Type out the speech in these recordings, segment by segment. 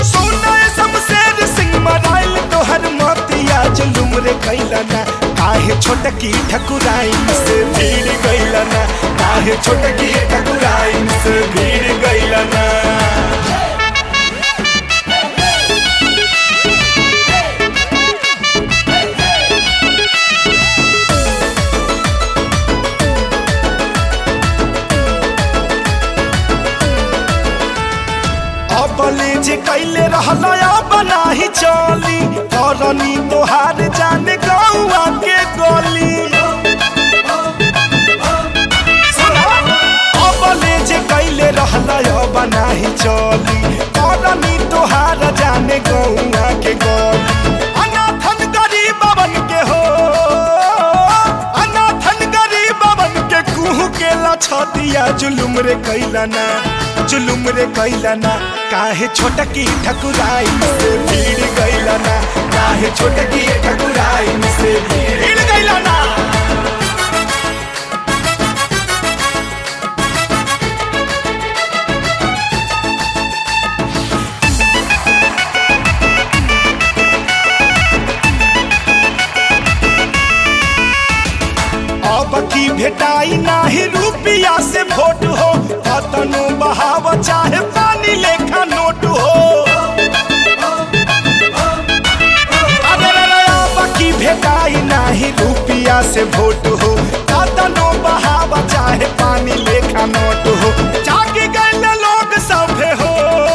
सोना शमशेर सिंह मराइल तोहर मोतिया जुलुम रे कैलना काहे छोटकी ठकुराइन से भीड़ गैलना काहे छोटकी ठकुराइन से भीड़ गैलना अबले जे कैले रहला अब नाही चली करनी तोहार जाने गौआ के गली अबले जे कैले रहला अब नाही चली करनी तोहार जाने गौआ के गली अनाथन गरीबवन के हो अनाथन गरीबवन के कुहू के लछतिया जुलुम रे कैलना जुलुम रे कैलना काहे छोटकी ठकुराइन से भीड़ गैलना काहे छोटकी ठकुराइन से भीड़ गैलना अब की भेटाई नाही रुपिया से वोट हो कतनो बहाव चाहे पानी लेखा नोट हो अरे रे रे, अब की भेटाई नाही रुपिया से वोट हो कतनो बहाव चाहे पानी लेखा नोट हो जाग गए लोग सभे हो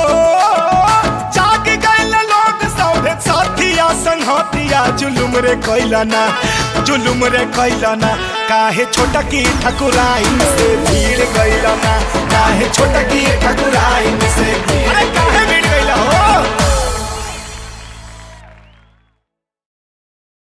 जाग गए लोग सभे साथिया संगतिया जुलुम रे कैलना जुलुम रे कैलना काहे छोटकी ठकुराइन से भीड़ गैलना काहे छोटकी ठकुराइन